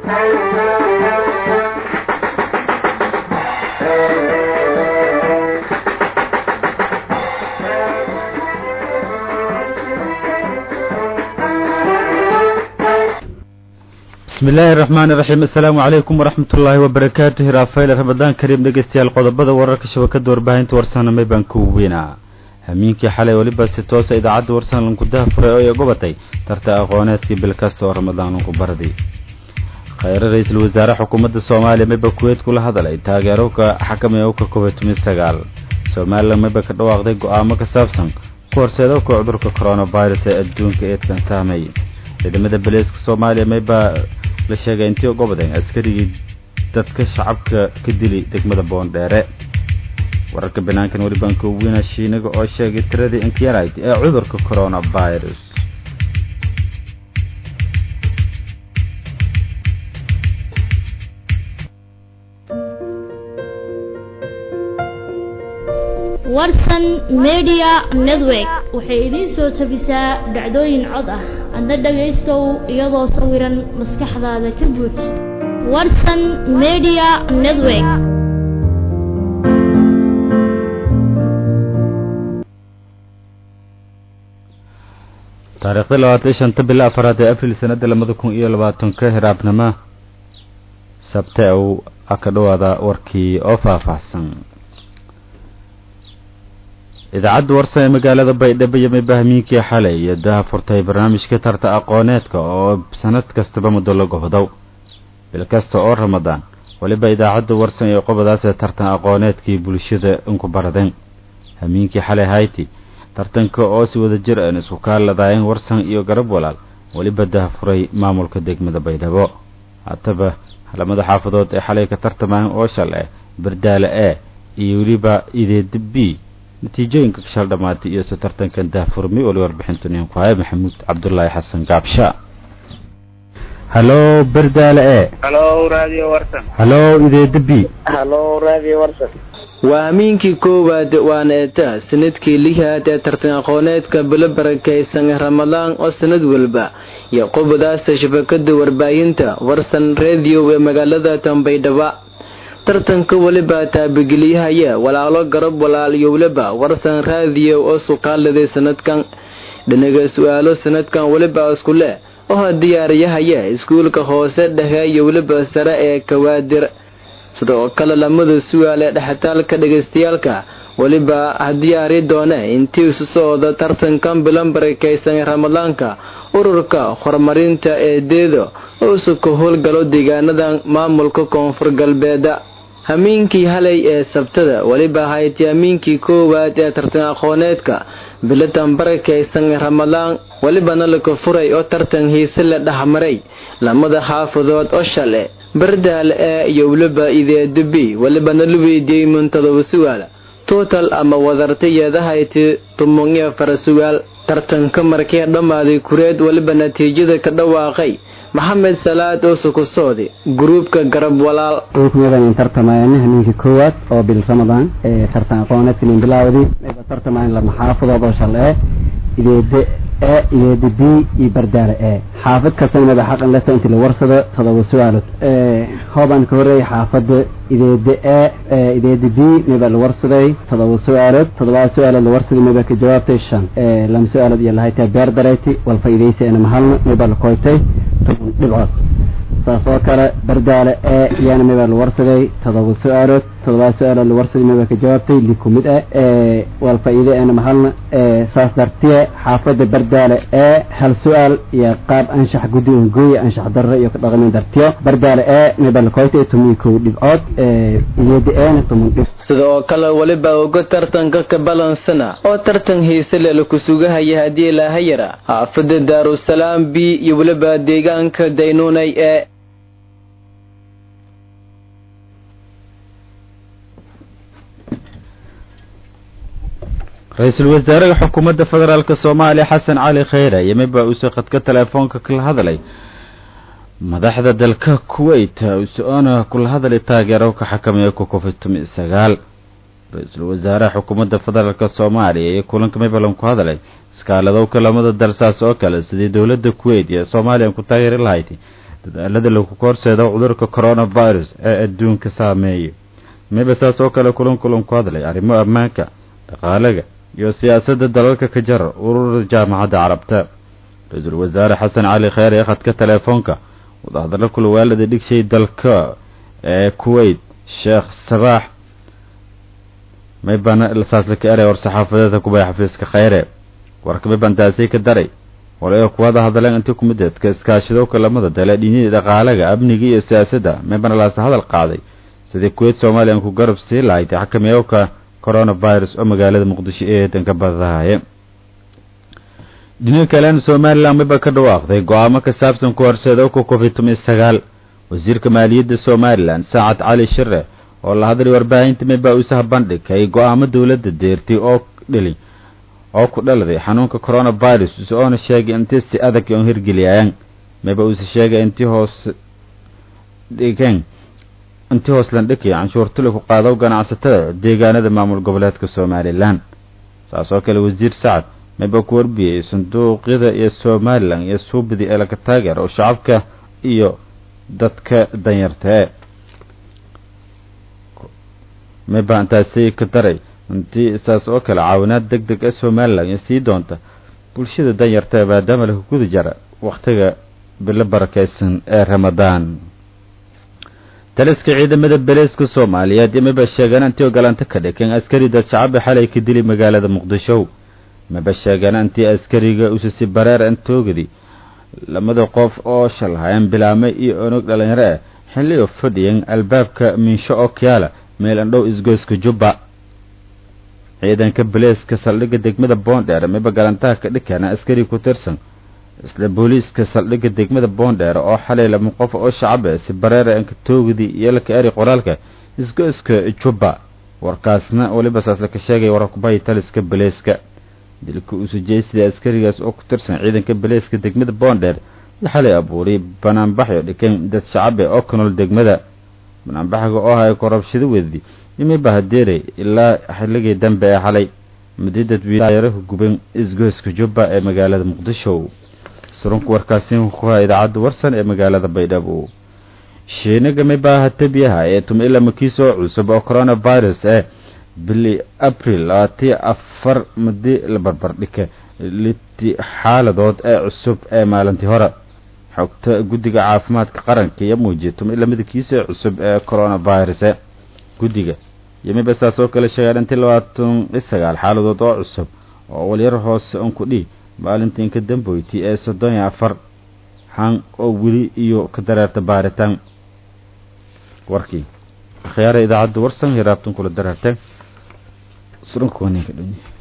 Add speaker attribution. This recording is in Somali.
Speaker 1: bismi illaahi raxmaani raxiim assalaamu calaykum waraxmat ullaahi wabarakaatu hiraafayl ramadaan kariim dhegeystayaal qodobada wararka shabakada warbaahinta warsanamay baan ku weynaa hamiinkii xalay weliba si toosa idaacadda warsan lankudaha furay oo ay gobatay tarta aqooneedkii bil kasta oo ramadaan lanku bardi khayre ra-iisul wasaare xukuumadda soomaaliya mayba kuweyd kula hadalay taageerowka xakamaya uka covid tumi sagaal somalilan mayba ka dhawaaqday go-aamo ka saabsan ku horseedowka cudurka coronavirus ee adduunka eedkan sahmay ciidamada baleeska soomaaliya maybaa la sheegay intii gobodeen askarigii dadka shacabka ka dili degmada boondheere wararka banaankan welibaan ka weyna shiinaga oo sheegay tiradii inkyarid ee cudurka coronavirus
Speaker 2: warsan media network waxay idiin soo tabisaa dhacdooyin cod ah adna dhagaystow iyadoo sawiran maskaxdaada ka buuj warsan media network
Speaker 1: taariikhda labaatan shanta bila afaraad ee abril sanada labada kun iyo labaatanka hiraabnimo sabte uu ka dhawaada warkii oo faahfaahsan idaacadda warsan ee magaalada baydhabo iyo maybahamiinkii xalay iyo daha furtay barnaamijka tarta aqooneedka oo sanad kastaba muddo la gobodow bil kasta oo ramadaan weliba idaacadda warsan ee qobadaas ee tartan aqooneedkii bulshada inku baradeen hamiinkii xalay hayti tartanka oo si wada jir aan isku kaaladaayeen warsan iyo garab walaal weliba daha furay maamulka degmada baydhabo hataba halamada xaafadood ee xalay ka tartamayeen oo shal eh bardaale e iyo weliba ideeda b natiijooyinka kashal dhamaatay iyo si tartankan dahfurmi oli warbixintunin ku haya maxamuud cabdulaahi xasan gaabsha halo berdaale e
Speaker 3: halo radio warsan
Speaker 1: halo ideeda b
Speaker 3: halo radio warsan
Speaker 4: waa hamiinkii koowaad waana eeta sanadkii lihaad ee tartan aqooneedka bilo barakaysan ramadaan oo sanad walba iyo qobadaasta shabakada warbaahinta warsan radio ee magaalada tambaydhaba tartanka weliba taabageliyahaya walaalo garab walaal iyo weliba warsan raadiyo oo suqaaladay sanadkan dhinaga su-aalo sanadkan weliba isku leh oo diyaariyahaya iskuulka hoose dhexe iyo weliba sare ee kawaadir sidoo kale lamada su-aal ee dhexitaalka dhagaystayaalka weliba hadiyaari doone intii isu socda tartankan bilan barakaysan ramadaanka ururka horumarinta ee deedo oo isu ka howlgalo deegaanadan maamulka koonfur galbeeda hamiinkii halay ee sabtada weliba hayti hamiinkii koowaad ee tartan aqooneedka bilatan barakaysan ramadaan welibana laka furay oo tartan hiise la dhexmaray lamada xaafadood oo shale bardaal ee iyo weliba ideeda b welibana la weydiiyey muntadoba sugaal total ama wadartayeeda hayti tumon iyo fara sugaal tartanka markee dhammaaday kureed weliba natiijada ka dhawaaqay maxamed salaad oo sukusoodi gruubka garab walaal
Speaker 5: kuyadan tartamayaan hamiinka koowaad oo bil ramadaan ee tartan aqooneedka lin bilaawdi ayba tartamayaan lama xaafadood oo shal ee ideede e ideeda b iyo bardaale e xaafad kastana maba xaqan leta intii la warsado todoba su-aalood hoobaan ka horeeyay xaafada ideeda e ideeda b maba la warsaday todoba su-aalood todobada su-aalood la warsaday maba ka jawaabtay shan lama su-aalood iyo lahaytaa beer dareyti wal faa'iidaysa ena mahalna maba la koytay toban dhibcood saas oo kale bardaale e iyana maba la warsaday todoba su-aalood todobada su-aalood la warsaday maba ka jawaabtay li kumid ah wal faa'iide ena mahalna saas dartiye xaafada bardaale e hal su-aal iyo qaab anshax guddi on gooye anshax darro iyo ka dhaqamin dartiyo bardaale e maba la koytay toban kow dhibcood iyada eena toban dhib
Speaker 4: sida oo kale weliba uga tartanka ka balansana oo tartan hiise le laku sugahaya haddii laahayara xaafada daarusalaam b iyo weliba deegaanka daynuunay ee
Speaker 1: ra-iisul wasaaraha xukuumadda federaalk soomaaliya xasan cali khayre yemiba uuse khadka teleefoonka kala hadlay madaxda dalka kuwait usoona kula hadlay taageero ka xakameeya ku covid tumi sagaal ra-iisul wasaaraha xukuumadda federaalk soomaaliya iyo kulanka maybalan ku hadlay iskaaladowka lamada dal saas oo kale sidii dowladda kuwait iyo soomaaliya ku taageeri lahayd dadaalada lagu horseedo cudurka coronavirus ee adduunka saameeyay mayba saas oo kale kulan kulan ku hadlay arrimo ammaanka dhaqaalaga iyo siyaasadda dalalka ka jara ururada jaamacadda carabta ra-iisul wasaare xasan cali kheer ee khadka teleefoonka wadahadallo kulawaalada dhigshay dalka ee kuwait sheekh sabaax maybana saasla ka eray war-saxaafadeedka kubay xafiiska kheyre warka mayban taasi ka daray walayo kuwada hadleen intii kumideedka iskaashadowka lamada dale dhinyadii dhaqaalaga amniga iyo siyaasadda maybana laasa hadal qaaday sidii kuwait somalilan ku garab sii lahayd xakameeyowka coronavirus oo magaalada muqdisho ee danka badahaaye dhinaca kalena somalilan mayba ka dhawaaqday go-aamo ka saabsan ku horseedowka covid toban sagaal wasiirka maaliyadda somalilan saacad cali shire oo la hadlay warbaahinta mayba uusaha bandhigay go-aamo dowladda deertay oo dhili oo ku dhaladay xanuunka coronavirus oona sheegay intii si adag oon hirgeliyayaan mayba uuse sheegay intii hoos dhigeen intii hoos landhikay canshuurtuli ku qaado ganacsatada deegaanada maamul goboleedka somalilan saas oo kale wasiir sacad mayba ku warbiyey sanduuqyada iyo somalilan iyo suubidii ee laga taageero shacabka iyo dadka danyartae mayba intaasi ka daray intii saas oo kale caawinaad deg deg ee somalilan iyo sii doonta bulshada danyarta maadaama laga guda jara wakhtiga bilo barakeysan ee ramadaan taliska ciidamada beleeska soomaaliyeed iyo mayba sheegeen intii ogolaanta ka dhigeen askari dad shacaba xalay ka dili magaalada muqdisho mayba sheegeen intii askariga usisi bareer antoogadi lamada qof oo shalhayan bilaamay iyo onog dhalinyaro ah xilli oo fadhiyan albaabka miinsho oo kiyaala meel andhow isgoyska jubba ciidanka baleeska saldhigga degmada boondheer mayba galantaha ka dhikeena askari ku tirsan isla booliiska saldhigga degmada boondheer oo xalay lama qof oo shacabe si bareera ankatoogdi iyo laka eri qoraalka isgoyska jubba warkaasna weliba saas laka sheegay warkubahay taliska baleeska dilka usujeysida askarigaas oo ku tirsan ciidanka baleeska degmada boondheer xalay abuuray banaanbaxyo dhikeen dad shacabe oo ka nool degmada banaanbaxga oo ahay korabshado wedi imiba hadeeray ilaa xilligii dambe ee xalay muddo dadweynaayaraha guban isgoyska jubba ee magaalada muqdisho surunka warkaasi kuha idaacadda warsan ee magaalada baydhabo shiinaga mayba hatabiyaha ee tuma ilaa makiis oo cusub oo coronavirus ee bili abril labaatiyo afar mudi la barbardhika liti xaaladood ee cusub ee maalintii hore xogta guddiga caafimaadka qaranka iyo muujiya tuma ilaa midabkiisa cusub ee coronavirus guddiga iyo mayba saas oo kale sheegaan intii labaatan iyo sagaal xaaladood oo cusub oo walyar hoose on ku dhihi maalintii inka damboyti ee soddon iyo afar han oo weli iyo ka dareerta baaritaan warkii akhyaara idaacadda warsan hiraabtan kula dareerteen surunka waninka dhunye